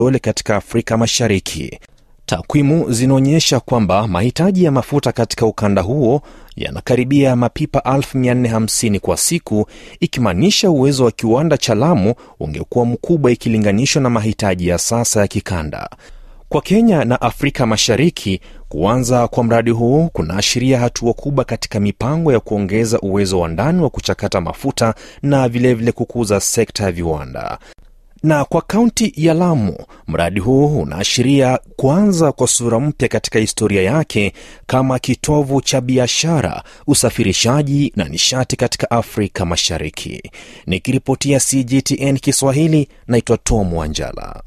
ole katika Afrika Mashariki. Takwimu zinaonyesha kwamba mahitaji ya mafuta katika ukanda huo yanakaribia mapipa 1450 kwa siku, ikimaanisha uwezo wa kiwanda cha Lamu ungekuwa mkubwa ikilinganishwa na mahitaji ya sasa ya kikanda. Kwa Kenya na Afrika Mashariki, kuanza kwa mradi huu kunaashiria hatua kubwa katika mipango ya kuongeza uwezo wa ndani wa kuchakata mafuta na vilevile vile kukuza sekta ya viwanda. Na kwa kaunti ya Lamu, mradi huu unaashiria kuanza kwa sura mpya katika historia yake kama kitovu cha biashara, usafirishaji na nishati katika Afrika Mashariki. Nikiripotia CGTN Kiswahili, naitwa Tom Wanjala.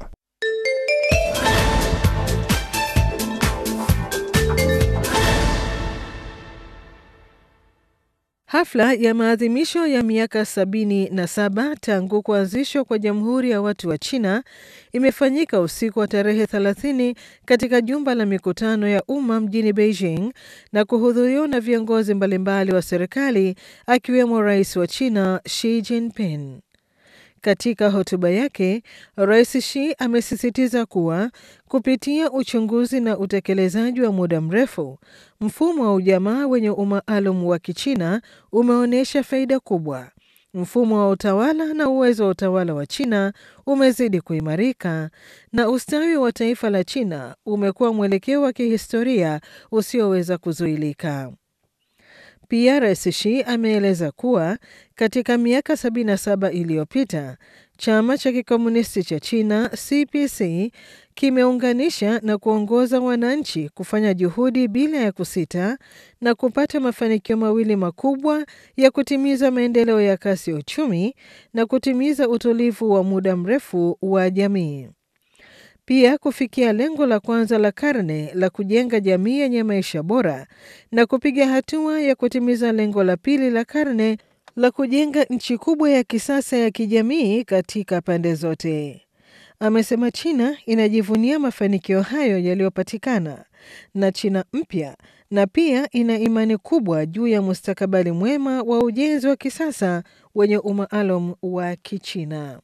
Hafla ya maadhimisho ya miaka sabini na saba tangu kuanzishwa kwa Jamhuri ya Watu wa China imefanyika usiku wa tarehe 30 katika jumba la mikutano ya umma mjini Beijing na kuhudhuriwa na viongozi mbalimbali wa serikali akiwemo Rais wa China Xi Jinping. Katika hotuba yake, Rais Xi amesisitiza kuwa kupitia uchunguzi na utekelezaji wa muda mrefu, mfumo wa ujamaa wenye umaalum wa Kichina umeonyesha faida kubwa. Mfumo wa utawala na uwezo wa utawala wa China umezidi kuimarika na ustawi wa taifa la China umekuwa mwelekeo wa kihistoria usioweza kuzuilika. Pia Rais Xi ameeleza kuwa katika miaka 77 iliyopita chama cha kikomunisti cha China CPC kimeunganisha na kuongoza wananchi kufanya juhudi bila ya kusita na kupata mafanikio mawili makubwa ya kutimiza maendeleo ya kasi ya uchumi na kutimiza utulivu wa muda mrefu wa jamii. Pia kufikia lengo la kwanza la karne la kujenga jamii yenye maisha bora na kupiga hatua ya kutimiza lengo la pili la karne la kujenga nchi kubwa ya kisasa ya kijamii katika pande zote. Amesema China inajivunia mafanikio hayo yaliyopatikana na China mpya na pia ina imani kubwa juu ya mustakabali mwema wa ujenzi wa kisasa wenye umaalum wa Kichina.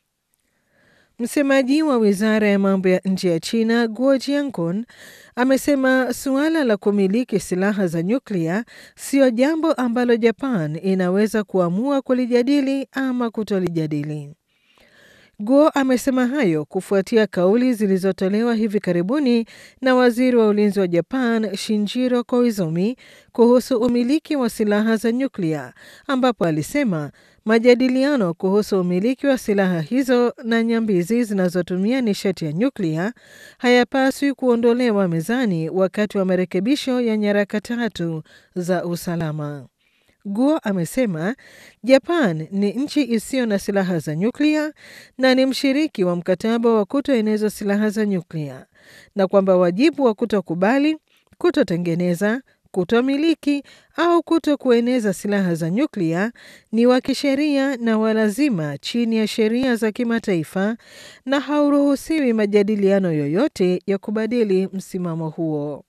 Msemaji wa wizara ya mambo ya nje ya China Guo Jiankun amesema suala la kumiliki silaha za nyuklia siyo jambo ambalo Japan inaweza kuamua kulijadili ama kutolijadili. Guo amesema hayo kufuatia kauli zilizotolewa hivi karibuni na waziri wa ulinzi wa Japan Shinjiro Koizumi kuhusu umiliki wa silaha za nyuklia, ambapo alisema majadiliano kuhusu umiliki wa silaha hizo na nyambizi zinazotumia nishati ya nyuklia hayapaswi kuondolewa mezani wakati wa marekebisho ya nyaraka tatu za usalama. Guo amesema Japan ni nchi isiyo na silaha za nyuklia na ni mshiriki wa mkataba wa kutoeneza silaha za nyuklia na kwamba wajibu wa kutokubali, kutotengeneza, kutomiliki au kuto kueneza silaha za nyuklia ni wa kisheria na walazima chini ya sheria za kimataifa na hauruhusiwi majadiliano yoyote ya kubadili msimamo huo.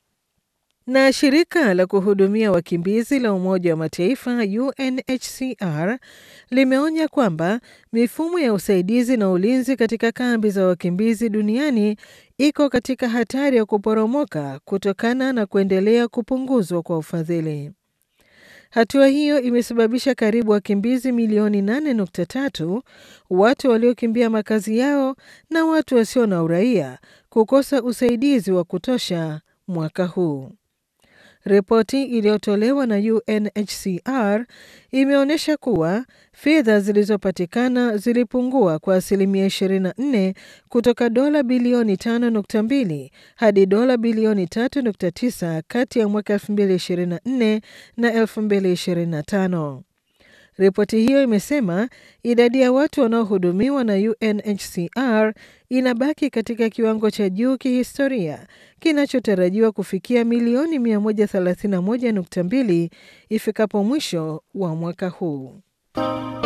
Na shirika la kuhudumia wakimbizi la Umoja wa Mataifa UNHCR limeonya kwamba mifumo ya usaidizi na ulinzi katika kambi za wakimbizi duniani iko katika hatari ya kuporomoka kutokana na kuendelea kupunguzwa kwa ufadhili. Hatua hiyo imesababisha karibu wakimbizi milioni 8.3, watu waliokimbia makazi yao na watu wasio na uraia kukosa usaidizi wa kutosha mwaka huu. Ripoti iliyotolewa na UNHCR imeonyesha kuwa fedha zilizopatikana zilipungua kwa asilimia 24 kutoka dola bilioni 5.2 hadi dola bilioni 3.9 kati ya mwaka 2024 na 2025. Ripoti hiyo imesema idadi ya watu wanaohudumiwa na UNHCR inabaki katika kiwango cha juu kihistoria kinachotarajiwa kufikia milioni 131.2 ifikapo mwisho wa mwaka huu.